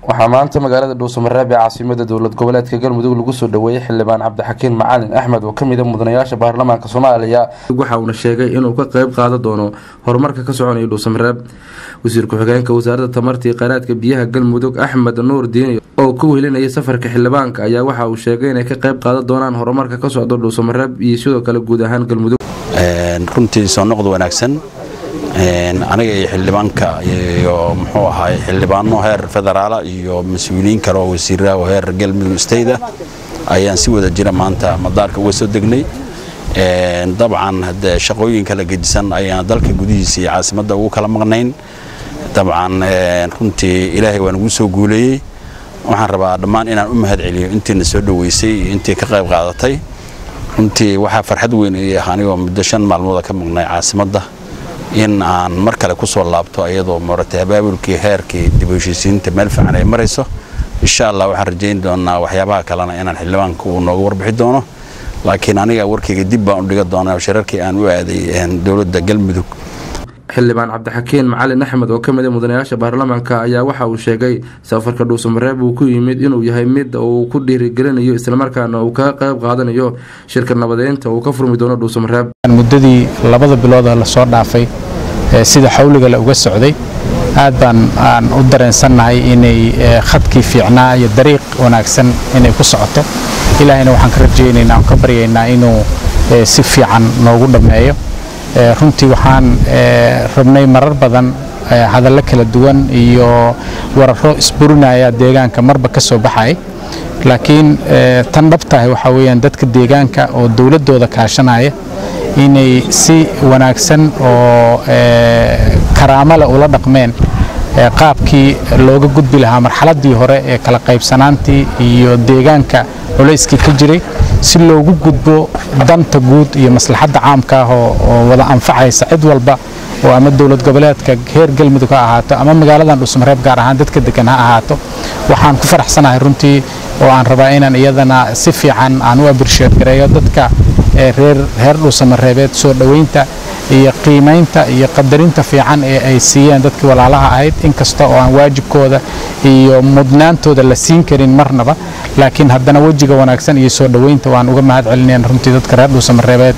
waxaa maanta magaalada dhuusamareeb ee caasimada dowlad goboleedka galmudug lagu soo dhaweeyey xildhibaan cabdixakiin macalin axmed oo kamid a mudanayaasha baarlamaanka soomaaliya waxa uuna sheegay inuu ka qeyb qaadan doono horumarka ka soconaya dhuusamareeb wasiir ku-xigeenka wasaaradda tamartii kheyraadka biyaha galmudug axmed nuur diini oo ku welinayay safarka xildhibaanka ayaa waxa uu sheegay inay ka qeyb qaadan doonaan horumarka ka socdo dhuusamareeb iyo sidoo kale guud ahaan galmudug runtii soo noqod wanaagsan aniga iyo xildhibaanka iyo muxuu ahaay xildhibaano heer federaala iyo mas-uuliyiin kale oo wasiiraha oo heer galmudug stayda ayaan si wada jira maanta madaarka uga soo degnay dabcan hadee shaqooyin kala gedisan ayaan dalka gudihiisa iyo caasimadda ugu kala maqnayn dabcan runtii ilaahay waa nagu soo guuleeyey waxaan rabaa dhammaan inaan u mahad celiyo intiina soo dhoweysay iyo intii ka qayb qaadatay runtii waxaa farxad weyn ii ah anigoo muddo shan maalmooda ka maqnay caasimadda in aan mar kale ku soo laabto ayadoo maratay abaabulkii heerkii dib u heshiisiinta meel fiican ay marayso insha allah waxaan rajayn doonaa waxyaabaha kalena inaan xildhibaanka uu nooga warbixi doono laakiin aniga warkayga dib baan u dhiga doonaa shirarkii aan u aaday dowladda galmudug xildhibaan cabdixakiin macalin axmed oo kamid a mudanayaasha baarlamaanka ayaa waxa uu sheegay safarka dhuusamareeb uu ku yimid inuu yahay mid uu ku dhiirigelinayo islamarkaana uu kaga qayb qaadanayo shirka nabadeynta uu ka furmi doono dhuusamareeb muddadii labada bilood lasoo dhaafay sida xawliga le uga socday aad baan aan u dareensannahay inay khadkii fiicnaa iyo dariiq wanaagsan inay ku socoto ilaahayna waxaan ka rajaynaynaa aan ka baryaynaa inuu si fiican noogu dhammeeyo runtii waxaan rabnay marar badan hadallo kala duwan iyo wararo isburinaya deegaanka marba ka soo baxay laakiin tan dhabtahay waxaa weyaan dadka deegaanka oo dowladdooda kaashanaya inay si wanaagsan oo karaamale ula dhaqmeen qaabkii looga gudbi lahaa marxaladdii hore ee kala qaybsanaantii iyo deegaanka culayskii ka jiray si loogu gudbo danta guud iyo maslaxadda caamka ah oo wada anfacaysa cid walba oo ama dowlad goboleedka heer galmudug ha ahaato ama magaaladan dhuusamareeb gaar ahaan dadka degan ha ahaato waxaan ku faraxsanahay runtii oo aan rabaa inaan iyadana si fiican aan u abirsheed gareeyo dadka reer dhuusamareebeed soo dhoweynta iyo qiimaynta iyo qadarinta fiican ee ay siiyeen dadkii walaalaha ahayd inkasta oo aan waajibkooda iyo mudnaantooda la siin karin marnaba laakiin haddana wejiga wanaagsan iyo soo dhoweynta waan uga mahad celinayn runtii dadka reer dhuusamareebeed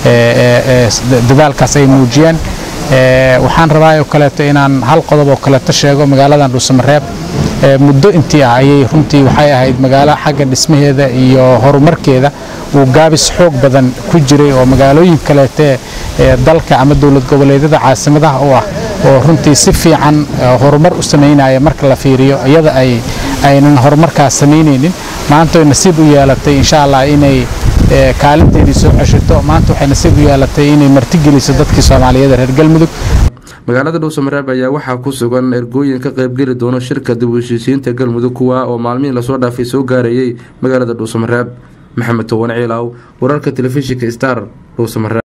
dadaalkaas ay muujiyeen waxaan rabaa oo kaleeto inaan hal qodob oo kaleeto sheego magaaladan dhuusamareeb muddo intii ah ayay runtii waxay ahayd magaalo xagga dhismaheeda iyo horumarkeeda uu gaabis xoog badan ku jiray oo magaalooyin kaleete ee dalka ama dowlad goboleedyada caasimadaha u ah oo runtii si fiican horumar u samaynaya marka la fiiriyo iyada ay aynan horumarkaas samaynaynin maanta way nasiib u yeelatay insha allah inay kaalinteedii soo ceshato maanta waxay nasiib u yeelatay inay martigeliso dadkii soomaaliyeed reer galmudug magaalada dhuusamareeb ayaa waxaa ku sugan ergooyin ka qaybgeli doono shirka dib u heshiisiinta galmudug kuwa oo maalmihii lasoo dhaafay soo gaarayay magaalada dhuusamareeb maxamed towan ciilaaw wararka telefishinka star dhuusamareeb